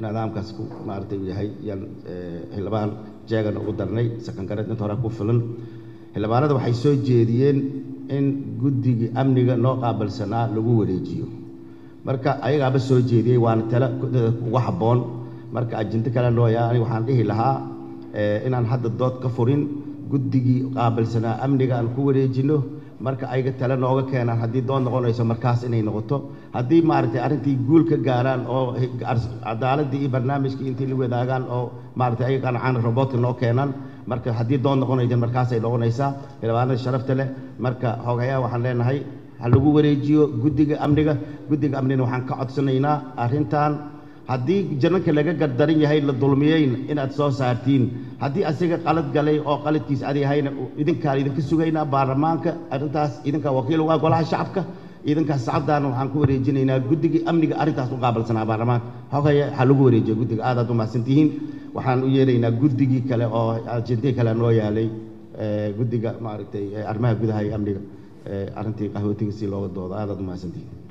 nidaamkaas ku maaragtay uu yahay yaan xildhibaan jeegan ugu darnay sakangareed inta hore ku filan xildhibaanada waxay soo jeediyeen in guddigii amniga noo qaabilsanaa lagu wareejiyo marka ayagaaba soo jeediyey waana tale ugu habboon marka ajinto kale nooya aniga waxaan dhihi lahaa inaan hadda dood ka furin guddigii qaabilsanaa amniga aan ku wareejino marka ayaga tale nooga keenaan haddii dood noqonayso markaas inay noqoto haddii maaragtay arrintii guul ka gaaraan oo cadaaladii iyo barnaamijkii intii la wadaagaan oo maaragtay ayaga qancaan roboodka noo keenaan marka haddii dood noqonaysa markaasay noqonaysaa xildhibaanada sharafta leh marka xogayaa waxaan leenahay ha lagu wareejiyo guddiga amniga guddiga amnigana waxaan ka codsanaynaa arrintan haddii jananka laga gardaran yahay la dulmiyeyn inaad soo saartiin haddii asiga qalad galay oo qaladkiis adi yahayna idinkaan idinka sugaynaa baarlamaanka arrintaas idinkaa wakiil uga golaha shacabka idinkaas sacaddaana waxaan ku wareejinaynaa guddigii amniga arrintaas u qaabilsanaa baarlamaanka xogaya ha lagu wareejiyo guddiga aadaad u mahadsantihiin waxaan u yeeraynaa guddigii kale oo ajentii kale noo yaalay guddiga maaragtay arrimaha gudaha iyo amniga arrintii qahwatiga si looga doodo aadaad u mahadsantihiin